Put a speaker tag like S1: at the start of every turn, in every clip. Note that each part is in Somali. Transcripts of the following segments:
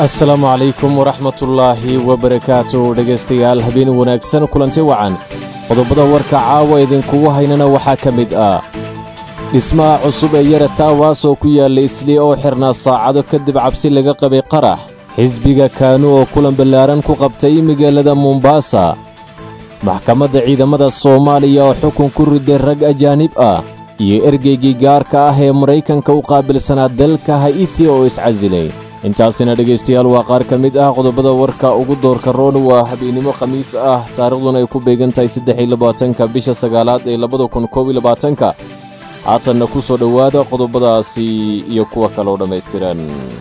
S1: asalaamu calaykum waraxmatullaahi wabarakaatu dhegaystayaal habeen wanaagsan kulanti wacan qodobada warka caawa idinkugu haynana waxaa ka mid ah dhismaha cusub ee yara taawaas oo ku yaalla islii oo xirnaa saacado kadib cabsi laga qabay qarax xisbiga kaanu oo kulan ballaaran ku qabtay magaalada mombaasa maxkamadda ciidamada soomaaliya oo xukun ku riday rag ajaanib ah iyo ergeygii gaarka ah ee maraykanka u qaabilsanaa dalka ha'iti oo iscasilay intaasina dhegaystayaal waa qaar ka mid ah qodobada warka ugu doorka roon waa habeennimo khamiis ah taarikhduna ay ku beegan tahay saddex-iyo labaatanka bisha sagaalaad ee labada kun koob iyo labaatanka haatanna ku soo dhowaada qodobadaasi iyo kuwa kaloo dhammaystiran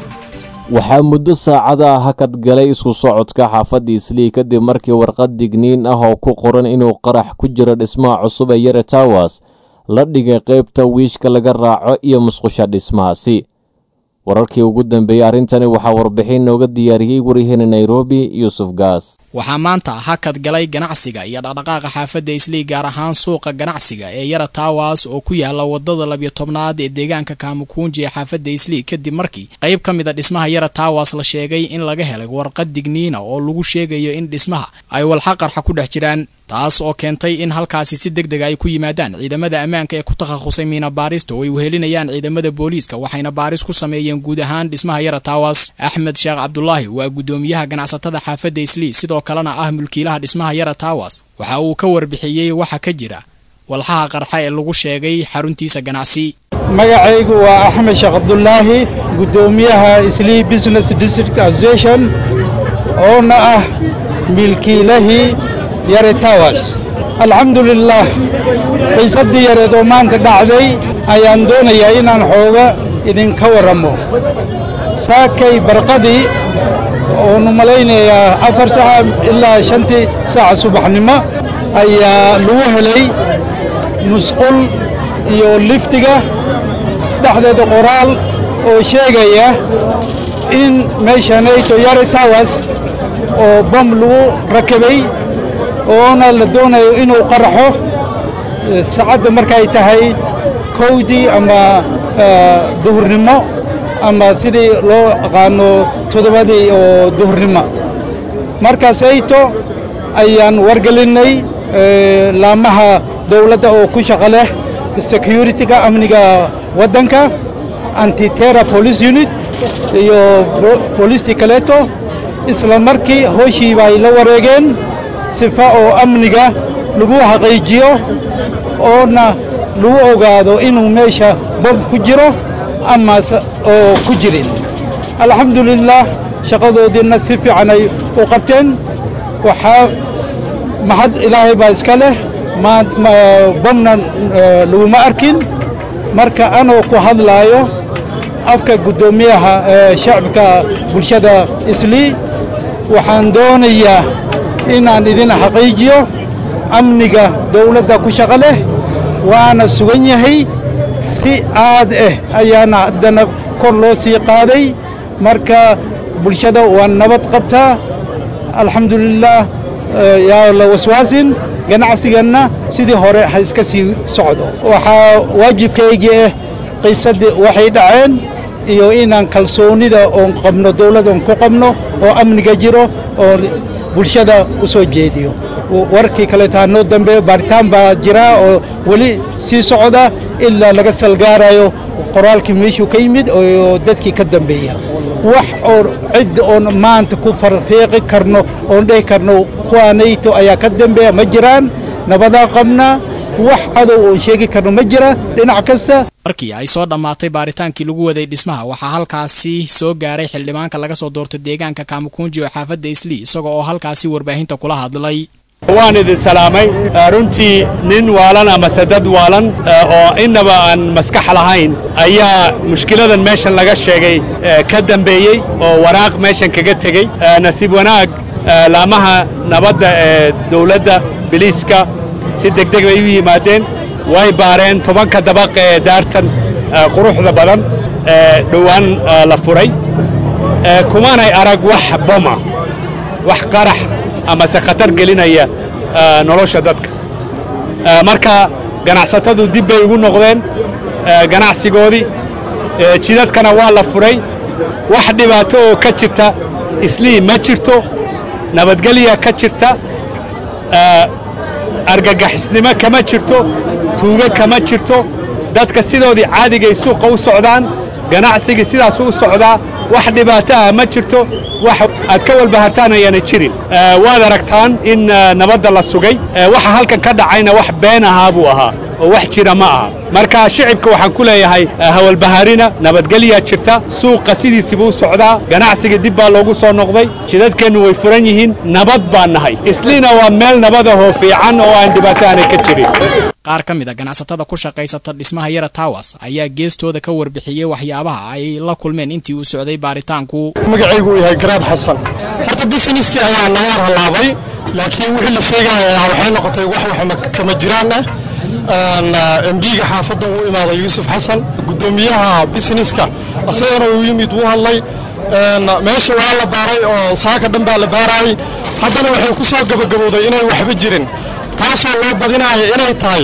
S1: waxaa muddo saacada hakad galay isku socodka xaafadda islii kadib markii warqad digniin ah oo ku qoran inuu qarax ku jiro dhismaha cusub ee yare tawas la dhigay qaybta wiishka laga raaco iyo musqusha dhismahaasi wararkii ugu dambeeyey arrintani waxaa warbixin nooga diyaariyey waryaheena nairobi yuusuf gaas
S2: waxaa maanta hakad galay ganacsiga iyo dhaqdhaqaaqa xaafadda islii gaar ahaan suuqa ganacsiga ee yara taawas oo ku yaala wadada labiyo tobnaad ee deegaanka kaamukuunji ee xaafadda islii kadib markii qayb ka mid a dhismaha yara taawas la sheegay in laga helay warqad digniina oo lagu sheegayo in dhismaha ay walxa qarxa ku dhex jiraan taas oo keentay in halkaasi si deg dega ay ku yimaadaan ciidamada ammaanka ee ku takhasusay miina baarista oo ay wehelinayaan ciidamada booliiska waxayna baaris ku sameeyeen guud ahaan dhismaha yara taawas axmed sheekh cabdulaahi waa guddoomiyaha ganacsatada xaafadda islii sidoo kalena ah mulkiilaha dhismaha yara taawas waxa uu ka warbixiyey waxa ka jira walxaha qarxa ee lagu sheegay xaruntiisa ganacsi
S3: magacaygu waa axmed sheekh cabdulaahi guddoomiyaha islii business district association oona ah milkiilahii yare tawas alxamdulilaah xiisaddii yareed oo maanta dhacday ayaan doonayaa inaan xooga idinka warramo saakay barqadii oonu malaynayaa afar saaca ilaa shantii saaca subaxnimo ayaa lagu helay musqul iyo liftiga dhexdeeda qoraal oo sheegaya in meeshanayto yare tawas oo bam lagu rakabay oona la doonayo inuu qaraxo saacadda markay tahay kowdii ama duhurnimo ama sidii loo aqaano toddobadii oo duhurnimo markaas ayto ayaan wargelinnay laamaha dawladda oo ku shaqo leh security-ga amniga waddanka antitera police unit iyo booliistii kaleeto isla markii hooshii bay la wareegeen sifa oo amniga lagu xaqiijiyo oona lagu ogaado inuu meesha bom ku jiro ama oo ku jirin alxamdulilaah shaqadoodiinna si fiican ay u qabteen waxaa maxad ilaahay baa iska leh bomna laguma arkin marka anoo ku hadlaayo afka guddoomiyaha shacabka bulshada islii waxaan doonayaa inaan idin xaqiijiyo amniga dawladda ku shaqo leh waana sugan yahay si aad ah ayaana haddana kor loo sii qaaday marka bulshada waa nabad qabtaa alxamdulilaah yaa la waswaasin ganacsiganna sidii hore ha iska sii socdo waxaa waajibkaygii ah qisadii waxay dhaceen iyo inaan kalsoonida oon qabno dawladda oon ku qabno oo amniga jiro oo bulshada u soo jeediyo warkii kaleeto ha noo dambeeyo baaritaan baa jira oo weli sii socda ilaa laga salgaarayo qoraalkii meeshuu ka yimid oo dadkii ka dambeeya wax oo cid oon maanta ku farfiiqi karno oon dhehi karno kuwaanayto ayaa ka dambeeya ma jiraan nabadaa qabnaa wax cadow oon sheegi karno ma jira dhinac kasta
S2: markii ay soo dhammaatay baaritaankii lagu waday dhismaha waxaa halkaasi soo gaaray xildhibaanka laga soo doortay deegaanka kaamukunji oo xaafadda islii isagoo oo halkaasi warbaahinta kula hadlay
S4: waan idin salaamay runtii nin waalan amase dad waalan oo innaba aan maskax lahayn ayaa mushkiladan meeshan laga sheegay ka dambeeyey oo waraaq meeshan kaga tegey nasiib wanaag laamaha nabadda ee dawladda biliiska si degdeg bay u yimaadeen way baareen tobanka dabaq ee daartan quruxda badan ee dhowaan la furay kumanay arag wax boma wax qarax amase khatar gelinaya nolosha dadka marka ganacsatadu dib bay ugu noqdeen ganacsigoodii jidadkana waa la furay wax dhibaato oo ka jirta islii ma jirto nabadgelya ka jirta argagixisnimo kama jirto tuugo kama jirto dadka sidoodii caadigay suuqa u socdaan ganacsigii sidaasu u socdaa wax dhibaato ah ma jirto wax aad ka walbahartaan ayaana jirin waad aragtaan in nabadda la sugay waxa halkan ka dhacayna wax been ahaa buu ahaa oo wax jira ma aha marka shicibka waxaan ku leeyahay hawalbahaarina nabadgelyaa jirta suuqa sidiisiibuu u socdaa ganacsiga dib baa loogu soo noqday jidadkeennu way furan yihiin nabad baan nahay isliina waa meel nabadahoo fiican oo aan dhibaato aanay ka jirin
S2: qaar ka mid a ganacsatada ku shaqaysata dhismaha yara tawas ayaa geestooda ka warbixiyey waxyaabaha ay la kulmeen intii uu socday baaritaanku
S5: magacaygu uu yahay garaad xasan horta businesskii ayaa naga halaabay laakiin wixii la sheegaya waxay noqotay wax wax kama jiraan ah embiga xaafadda uu imaaday yuusuf xasan guddoomiyaha businesska isagana uu yimid wuu hadlay meesha waa la baaray oo saaka dhan baa la baarayay haddana waxay ku soo gabagabowday inay waxba jirin taasoo loo badinaya inay tahay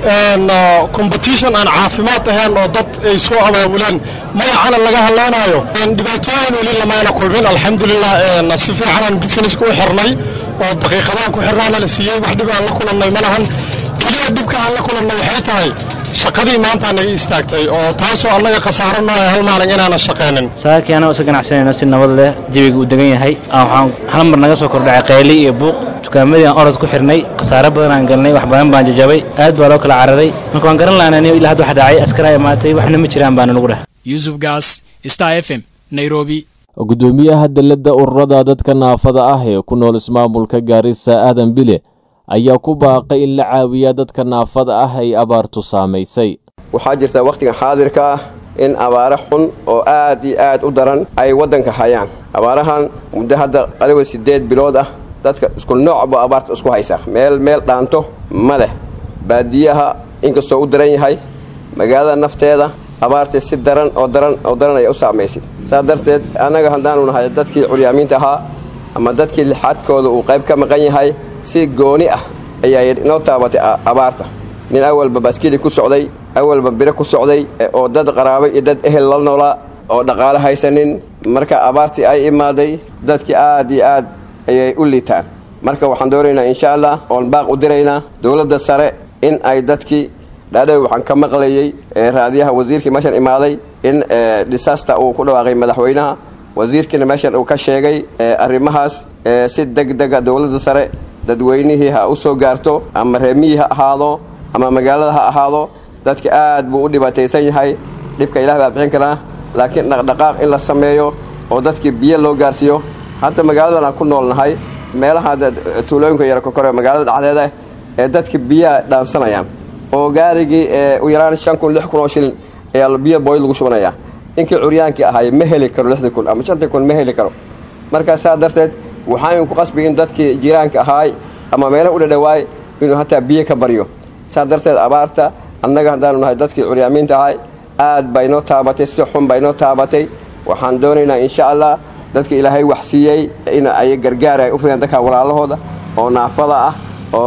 S5: competition aan caafimaad ahayn oo dad ay soo abaabuleen magacana laga hadlaynayo dhibaatooyin weli lamaana kulmin alxamdulilah si fiicanaan businesska u xirnay oo daqiiqadaan ku xirnaana la siiyey wax dhib aan la kulannay ma lahan keliya dhibka aan la kulannay waxay tahay shaqadii maanta naga istaagtay oo taasoo annaga khasaaro nooya hal maalin inaanan shaqaynin
S6: saakii annaga isu ganacsanayno si nabad leh jawiga uu degan yahay waxaan hal mar naga soo kordhacay qayli iyo buuq dukaamadii aan orod ku xirnay khasaare badan aan galnay wax badan baan jajabay aad baa loo kala cararay marka waan garan lahanay ilaa hadda wax dhacay askaraa imaatay waxna ma jiraan baana lagu dheh
S2: yuusuf gaas star f m nairobi
S1: gudoomiyaha dalladda ururada dadka naafada ah ee ku nool ismaamulka gaarisa aadan bile ayaa ku baaqay in la caawiya dadka naafada ah ay abaartu saamaysay
S7: waxaa jirta wakhtigan xaadirka ah in abaare xun oo aad iyo aad u daran ay waddanka hayaan abaarahan muddo hadda qaliba siddeed bilood ah dadka isku noocba abaarta isku haysa meel meel dhaanto ma leh baadiyaha inkastoo u daran yahay magaalada nafteeda abaartii si daran oo daran oo daran ayay u saamaysay saa darteed annaga haddaanu nahay dadkii curyaamiinta ahaa ama dadkii lixaadkooda uu qayb ka maqan yahay si gooni ah ayaa inoo taabatay abaarta nin awalba baaskiili ku socday awalba biro ku socday oo dad qaraabay iyo dad ehel la noolaa oo dhaqaale haysanin marka abaartii ay imaaday dadkii aad iyo aad ayay u liitaan marka waxaan doonaynaa insha allah oon baaq u diraynaa dowladda sare in ay dadkii dhaadhow waxaan ka maqlayey raadiyaha wasiirkii meeshan imaaday in disaster uu ku dhawaaqay madaxweynaha wasiirkiina meeshan uu ka sheegay arrimahaas si deg dega dowladda sare dadweynihii ha u soo gaarto ama reemiyii ha ahaado ama magaalada ha ahaado dadka aad buu u dhibaataysan yahay dhibka ilah baa bixin karaa laakiin dhaqdhaqaaq in la sameeyo oo dadkii biyo loo gaarsiiyo hadda magaaladan aan ku noolnahay meelaha tuulooyinka yar kokore magaalada dhexdeeda ee dadka biyaha dhaansanayaan oo gaarigii u yaraan shan kun lix kun oo shilin ayaa biyo booyd lagu shubanayaa ninkii curyaankii ahaay ma heli karo lixdii kun ama shantii kun ma heli karo markaa saa darteed waxaan ku qasbi in dadkii jiraanka ahaay ama meelaha u dhadhawaay inuu hataa biyo ka baryo saa darteed abaarta annaga haddaanu nahay dadkii curyaamiinta ahay aad baa inoo taabatay si xun baa inoo taabatay waxaan doonaynaa insha allah dadka ilaahay wax siiyey in ay gargaar ay u fidaan dadka walaalahooda oo naafada ah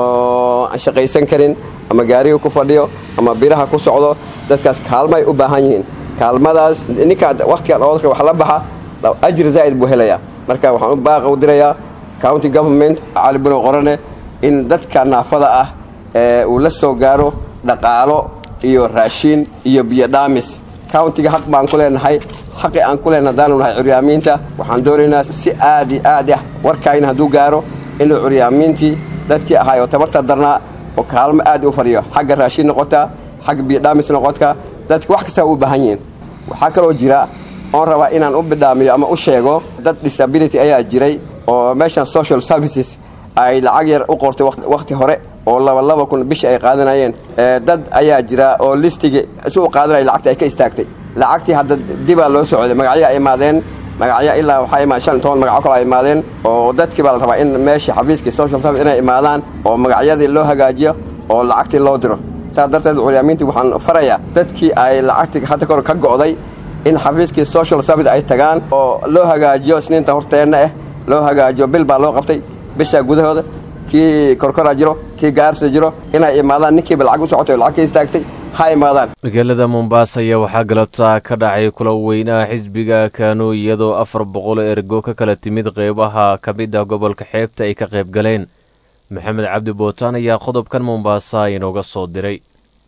S7: oo aan shaqaysan karin ama gaariga ku fadhiyo ama biraha ku socdo dadkaas kaalma ay u baahan yihiin kaalmadaas ninkaa wakhtigan oodka wax la baxa ajri zaa'id buu helayaa marka waxaan u baaqa u dirayaa county government cali buno qorane in dadka naafada ah ee uu la soo gaaro dhaqaalo iyo raashiin iyo biyo dhaamis countiga xaq baan ku leenahay xaqi aan ku leenahay haddaanu nahay curyaamiinta waxaan doonaynaa si aad iyo aad ah warkaayna hadduu gaaro inuu curyaamiintii dadkii ahay oo tabarta darnaa oo kaalmo aad u fadhiyo xagga raashiin noqotaa xagga biyo dhaamis noqotka dadka wax kastaa u baahan yihiin waxaa kaloo jira oon rabaa inaan u bidhaamiyo ama u sheego dad disability ayaa jiray oo meeshan social services ay lacag yar u qortay wakhti hore oo laba laba kun bishi ay qaadanayeen dad ayaa jira oo listigii si u qaadanaya lacagta ay ka istaagtay lacagtii hadda dibaa loo socday magacyo ay imaadeen magacyo ilaa waxaa imaad shan toban magaco kale ay imaadeen oo dadkii baa la rabaa in meeshii xafiiskii social service inay imaadaan oo magacyadii loo hagaajiyo oo lacagtii loo diro saas darteed curyaamiintii waxaan farayaa dadkii ay lacagtii hadda kahor ka go'day in xafiiskii social service ay tagaan oo loo hagaajiyo isniinta horteenna ah loo hagaajiyo bil baa loo qabtay bisha gudahooda kii korkoraa jiro kii gaarsa jiro inay imaadaan ninkiiba lacag u socotay oo lacag ka istaagtay ha imaadaan
S1: magaalada mombaasa ayaa waxaa galabta ka dhacay kula weynaha xisbiga kanu iyadoo afar boqol ergo ka kala timid qeybaha ka mid ah gobolka xeebta ay ka qayb galeen maxamed cabdi bootaan ayaa qodobkan mombaasa inooga soo diray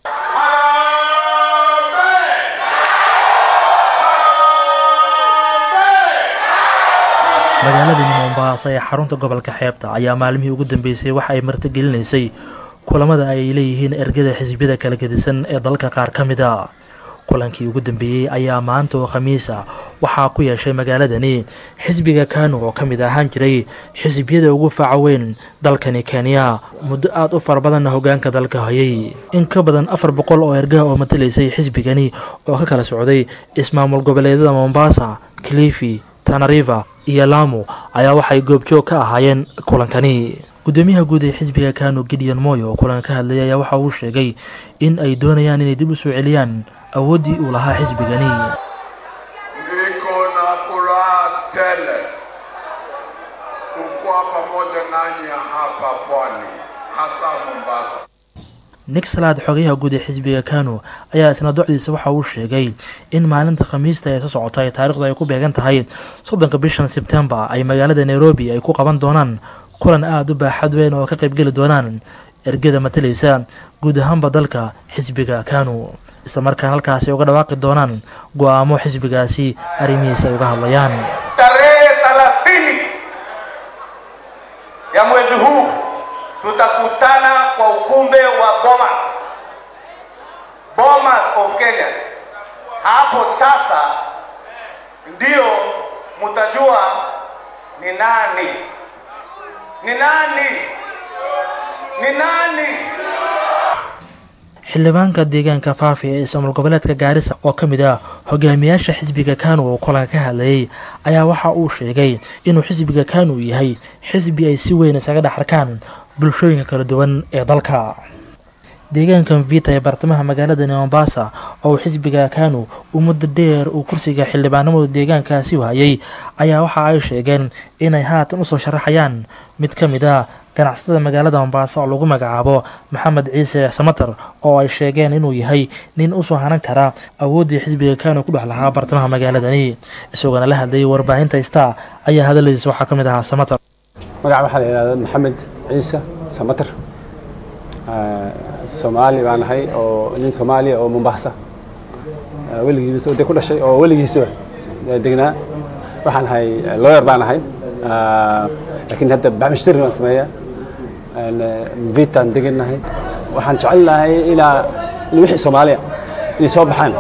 S8: magaaladani mombaasa ee xarunta gobolka xeebta ayaa maalmihii ugu dambeysay waxa ay martigelinaysay kulamada ay leeyihiin ergada xisbiyada kala gedisan ee dalka qaar ka mid a kulankii ugu dambeeyey ayaa maanta oo khamiis ah waxaa ku yeeshay magaaladani xisbiga kanu oo ka mid ahaan jiray xisbiyada ugu faaca weyn dalkani kenya muddo aada u fara badanna hogaanka dalka hayay in ka badan afar boqol oo ergaha oo matalaysay xisbigani oo ka kala socday ismaamul goboleedyada mombasa clifi tanariva iyo lamu ayaa waxay goobjoog ka ahaayeen kulankani gudoomiyaha guud ee xisbiga kanu gideon moy oo kulan ka hadlayay ayaa waxa uu sheegay in ay doonayaan inay dib u soo celiyaan awooddii uu lahaa xisbigani
S9: Niko na furaha tele kukuwa pamoja nanyi hapa pwani, hasa Mombasa.
S8: nixlad xogayaha guud ee xisbiga kanu ayaa isna docdiisa waxa uu sheegay in maalinta khamiista ee soo socota ee taarikhdu ay ku beegan tahay soddonka bishan sebtembar ay magaalada nairobi ay ku qaban doonaan kulan aada u baaxad weyn oo ka qaybgeli doonaan ergada matalaysa guud ahaanba dalka xisbiga kanu isla markaan halkaasi uga dhawaaqi doonaan go-aamo xisbigaasi arrimihiisa ay uga hadlayaan
S10: tarehe thelathini ya mwezi huu tutakutana kwa ukumbe wa Bomas, Bomas of Kenya. Hapo sasa ndio mtajua ni nani, ni nani, ni nani.
S8: xildhibaanka deegaanka faafi ee ismaamul goboleedka gaarisa oo ka mid ah hogaamiyaasha xisbiga kanu oo kulanka ka hadlayay ayaa waxa uu sheegay inuu xisbiga kanu yahay xisbi ay si weyn isaga dhex arkaan bulshooyinka kala duwan ee dalka deegaankan vita ee bartamaha magaaladani mombasa oo xisbiga kanu uu muddo dheer uu kursiga xildhibaanimadu deegaankaasi wahayay ayaa waxa ay sheegeen inay haatan usoo sharaxayaan mid ka mid a ganacsatada magaalada mombasa oo lagu magacaabo maxamed ciise samater oo ay sheegeen inuu yahay nin usoo hanan kara awooddii xisbiga kanu ku dhex lahaa bartamaha magaaladani isagoona la hadlayay warbaahinta star ayaa hadaladiisa waxaa ka mid ahaa samater
S11: magaca waxaa la yidhahdaa maxamed ciise samater soomaali baan ahay oo nin soomaaliya oo mombasa weligiisa de ku dhashay oo weligiisa degnaa waxaan ahay lawyer baan ahay laakiin hadda baxmashtari baan sameeyaa vitaan deganahay waxaan jecelnahay ilaa wixii soomaaliya inay soo baxaan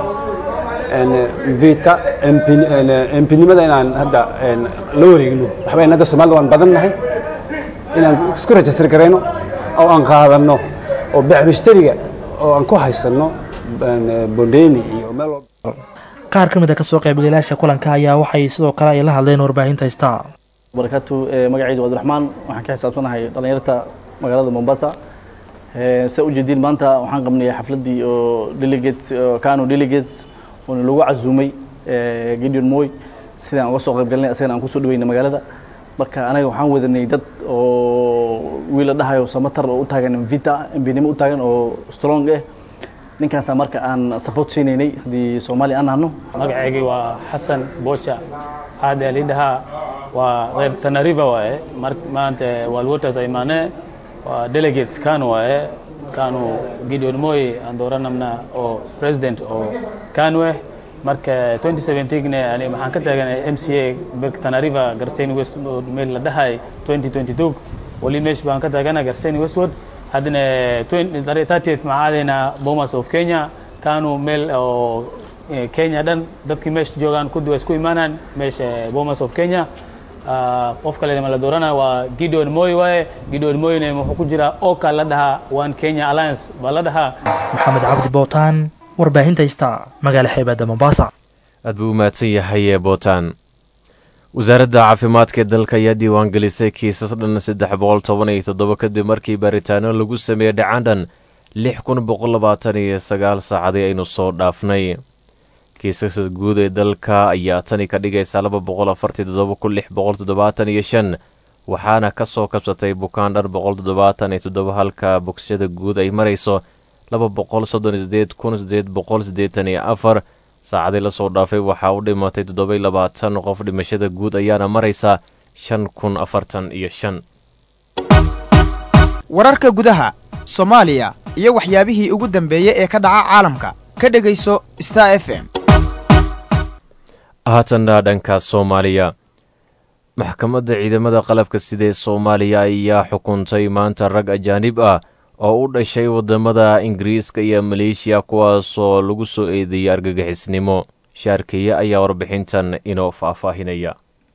S11: vita empinimada inaan hadda la wareegno waxba hadda soomaalida waan badan nahay inaan isku rajistar garayno oo aan qaadano oo baxmashtariga oo aan ku haysano bondeni iyo meel
S8: qaar ka mid a kasoo qaybgalayaasha kulanka ayaa waxay sidoo kale ay la hadleen warbaahinta star
S12: barakatu magacaydu cabdiraxmaan waxaan ka xisaabsanahay dhalinyarta magaalada mombasa sa ujeediin maanta waxaan qabnay xafladdii oo delegates kano delegates oona lagu casuumay gideon moy sidaan uga soo qayb galinay asagana aan kusoo dhaweynay magaalada marka anaga waxaan wadanay dad oo wiila dhahayo samatar oo u taagan vita mbinimo u taagan oo strong ah ninkaasaa marka aan support siinaynay haddii soomaali aan nahno
S13: magacaygii waa xasan boosha aada lidhahaa waa reer tanariva waaye maanta walwaters ay imaanee waa delegates kanu waaye kanu gideon moy aan dooranamna oo president oo kanu ah marka 2017 ani waxaan ka taaganay mca tanariva garsen westwood meel la dhahay 2022 wali meesh baan ka taagana garsen westwood haddana 30th maxaadayna bomas of kenya kanu meel oo kenya dhan dadkii meesha joogaan kudi waa isku imaanaan meesha bomas of kenya qof kale ma la doorana waa gideon moy waaye gideon moyne wuxuu ku jiraa oka la dhahaa one kenya alliance baa la dhahaa
S8: maxamed cabdi bootaan warbaahinta star magaala xeebadda mombasa
S1: aad buu u mahadsan yahay bootaan wasaaradda caafimaadka ee dalka ayaa diiwaangelisay kiisas dhan saddex boqol toban iyo toddoba kadib markii baaritaano lagu sameeyey dhacaan lix kun boqol labaatan iyo sagaal saacadii aynu soo dhaafnay kiisaska guud ee dalka ayaa tani ka dhigaysa laba boqol afartii toddoba kun lix boqol toddobaatan iyo shan waxaana ka soo kabsatay bukaan dhar boqol toddobaatan iyo toddoba halka bogsashada guud ay marayso laba boqol soddon iyo sideed kun sideed boqol siddeetan iyo afar saacadii lasoo dhaafay waxaa u dhimatay toddobaiy labaatan qof dhimashada guud ayaana maraysa shan kun afartan iyo shan
S14: wararka gudaha soomaaliya iyo waxyaabihii ugu dambeeyey ee ka dhaca caalamka ka dhegayso star f m
S1: haatanna dhanka soomaaliya maxkamadda ciidamada qalabka sida ee soomaaliya ayaa xukuntay maanta rag ajaanib ah oo u dhashay waddamada ingiriiska iyo maleeshiya kuwaasoo lagu soo eedeeyay argagixisnimo shaarkeeye ayaa warbixintan inoo faahfaahinaya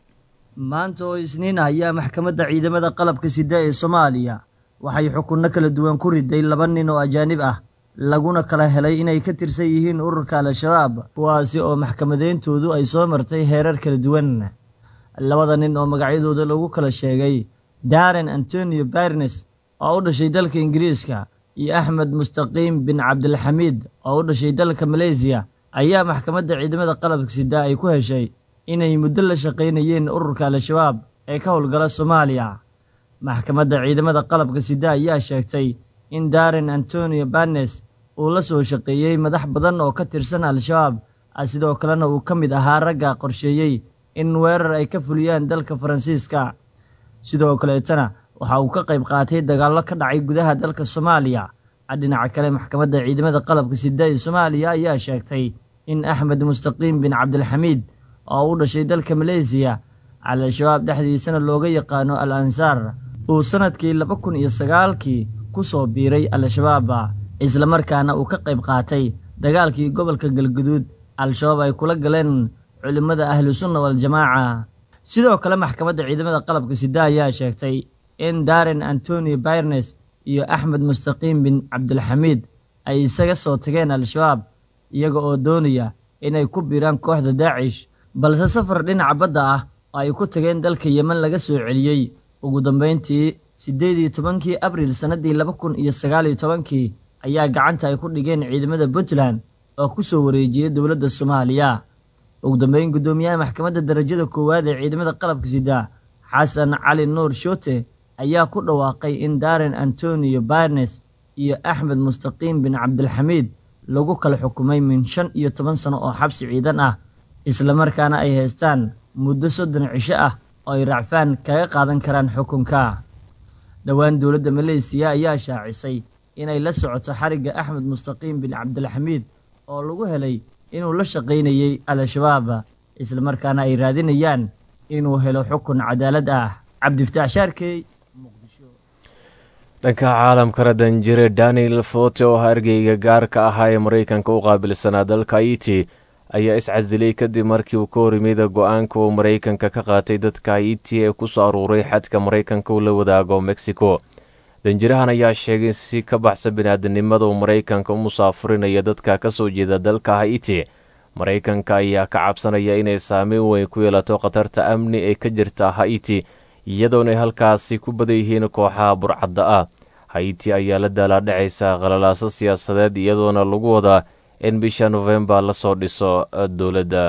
S15: maanta oo isniin ah ayaa maxkamadda ciidamada qalabka sida ee soomaaliya waxay xukunno kala duwan ku riday laba nin oo ajaanib ah laguna kala helay inay ka tirsan yihiin ururka al-shabaab kuwaasi oo maxkamadeyntoodu ay soo martay heerar kala duwan labada nin oo magacyadooda lagu kala sheegay daren antonio barnes oo u dhashay dalka ingiriiska iyo axmed mustaqiim bin cabdilxamiid oo u dhashay dalka maleysiya ayaa maxkamadda ciidamada qalabka sida ay ku heshay inay muddo la shaqaynayeen ururka al-shabaab ee ka howlgala soomaaliya maxkamadda ciidamada qalabka sida ayaa sheegtay in daren antonio barnes uu la soo shaqeeyey madax badan oo ka tirsan al-shabaab sidoo kalena uu ka mid ahaa ragga qorsheeyey in weerar ay ka fuliyaan dalka faransiiska sidoo kaleetana waxa uu ka qayb qaatay dagaallo ka dhacay gudaha dalka soomaaliya dhinaca kale maxkamadda ciidamada qalabka sida ee soomaaliya ayaa sheegtay in axmed mustaqiim bin cabdilxamiid oo u dhashay dalka maleysiya al-shabaab dhexdiisana looga yaqaano al ansaar uu sannadkii laba kun iyo sagaalkii ku soo biiray al-shabaab islamarkaana uu ka qayb qaatay dagaalkii gobolka galguduud al-shabaab ay kula galeen culimmada ahlusunna waal-jamaaca sidoo kale maxkamadda ciidamada qalabka sida ayaa sheegtay in daren antonio bayrnes iyo axmed mustaqiim bin cabdilxamiid ay isaga soo tageen al-shabaab iyaga oo doonaya inay ku biiraan kooxda daacish balse safar dhinaca badda ah oo ay ku tageen dalka yemen laga soo celiyey ugu dambayntii siddeed iyo tobankii abriil sannaddii laba kun iyo sagaal iyo tobankii ayaa gacanta ay ku dhigeen ciidamada puntland oo ku soo wareejiyey dowladda soomaaliya ugu dambeyn guddoomiyaha maxkamadda darajada koowaad ee ciidamada qalabka sida xasan cali nuur shoote ayaa ku dhawaaqay in daren antonio barnes iyo axmed mustaqiim bin cabdilxamiid lagu kala xukumay min shan iyo toban sano oo xabsi ciidan ah islamarkaana ay haystaan muddo soddon cisho ah oo ay racfaan kaga qaadan karaan xukunka dhowaan dowladda maleysiya ayaa shaacisay inay la socoto xarigga axmed mustaqiim bin cabdilxamiid oo lagu helay inuu la shaqaynayey al-shabaab islamarkaana ay raadinayaan inuu helo xukun cadaalad ah cabdifataax shaarkey
S1: dhanka caalamkana danjire daniel fote oo ahaa ergeyga gaarka ahaa ee maraykanka u qaabilsanaa dalka haiti ayaa iscasilay kadib markii uu ka horimida go-aanka uu maraykanka ka qaatay dadka haiti ee ku soo aruuray xadka maraykanka uu la wadaago mexico danjirahan ayaa sheegay si ka baxsan biniaadanimada uu maraykanka u musaafurinaya dadka ka soo jeeda dalka haiti maraykanka ayaa ka cabsanaya inay saameyn weyn ku yeelato khatarta amni ee ka jirta haiti iyadoonay halkaasi ku badan yihiin kooxaha burcadda ah haiti ayaa la daalaadhacaysa qalalaaso siyaasadeed iyadoona lagu wadaa in bisha nofembar lasoo dhiso dowladda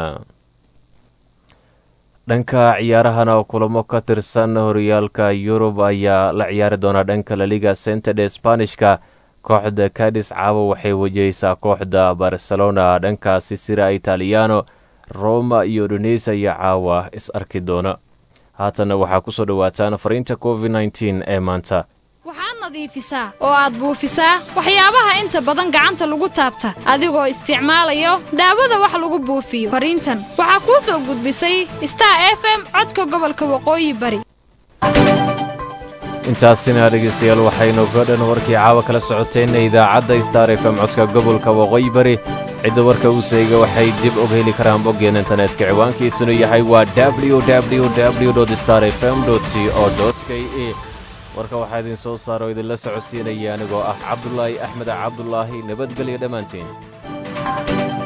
S1: dhanka ciyaarahana kulamo ka tirsan horyaalka yurub ayaa la ciyaari doonaa dhanka laliga centede sbanishka kooxda cadis caawa waxay wajahaysaa kooxda barcelona dhankaasi sira italiano roma iyo udonesa ayaa caawa is arki doona haatanna waxaa ku soo dhowaataan fariinta covid nteen ee maanta
S16: waxaad nadiifisaa oo aad buufisaa waxyaabaha inta badan gacanta lagu taabta adigoo isticmaalayo daawada wax lagu buufiyo fariintan waxaa kuu soo gudbisay star f m codka gobolka waqooyi bari
S1: intaasina dhegaystayaal waxaynu ka dhan warkii caawa kala socoteenna idaacadda star f m codka gobolka waqooyi bari cidda warka uu seega waxay dib og heli karaan boggeen internetka ciwaankiisunu yahay waa www star f m c o k e warka waxaa idin soo saara oo idinla socodsiinaya anigoo ah cabdulaahi axmed cabdulaahi nabadgelyo dhammaantiin